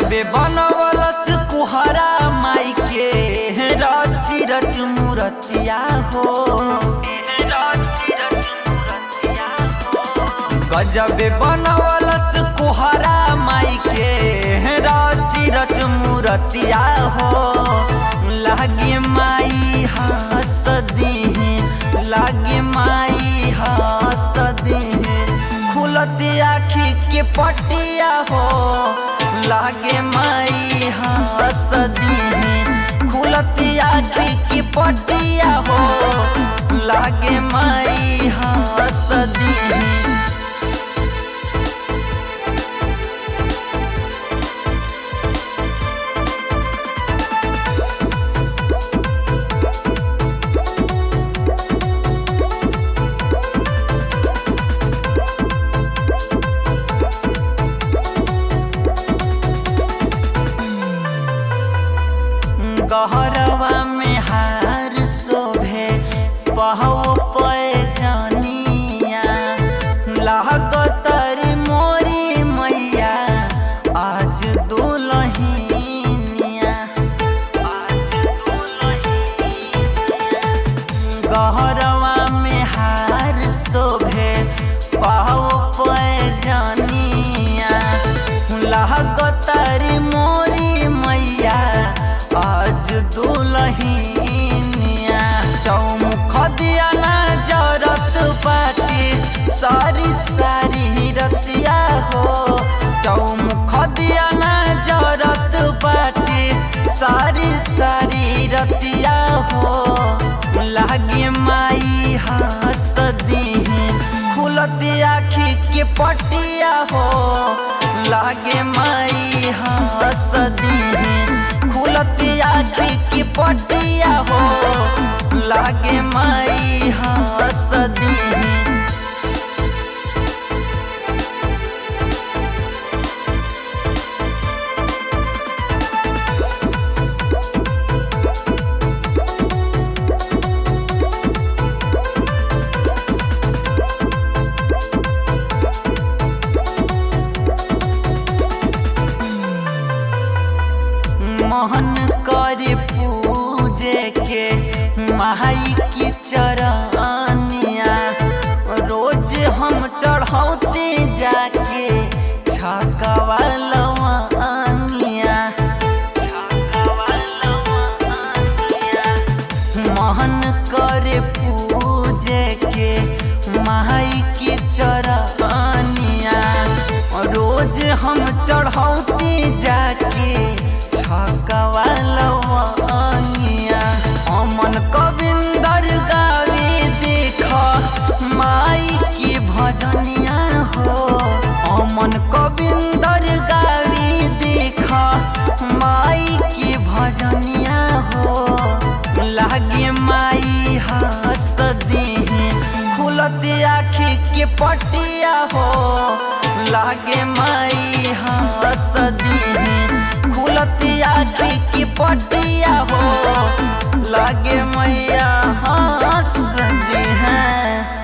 गजबे बनवलस कुहरा माई के रची रच मूरतिया हो गजबे बनवलस कुहरा माई के रची रच मूरतिया हो लागे माई हंस दीही लागे माई हंस दीही खुलती आखी के पटिया हो लागे माई हंस दीही खुलती आखी की पटिया हो लागे माई हंस दीही गहरवा में हार शोभे पहव पे जानिया लागतरी मोरी मैया आज दुलहिनिया गहरवा में हार शोभे पहव पे जानिया लागतरी मोरी मैया आज दुलहिनिया चौमुख दिया ना जरत बाटी सारी सारी रतिया हो चौमुख दिया ना जरत बाटी सारी सारी रतिया हो लागे माई हंस दीही खुलती आखी के पटिया हो लागे माई हंस दीही खुलती आखी की पटिया हो लागे माई हंस दीही मोहन कर पूजे के माई की चरनिया रोज हम चढ़ौते जाके छकवा लवनिया मोहन कर पूजे के माई की चरनिया रोज हम चढ़ौते जाके छकवा लवनिया अमन कविंदर गावे देख माई की भजनिया हो अमन कविंदर गावे देख माई की भजनिया हो लागे माई हंस दीही खुलती आखी के पटिया हो लागे माई हंस दीही खुलती आखी की पटिया हो लागे मैया हंस दी हैं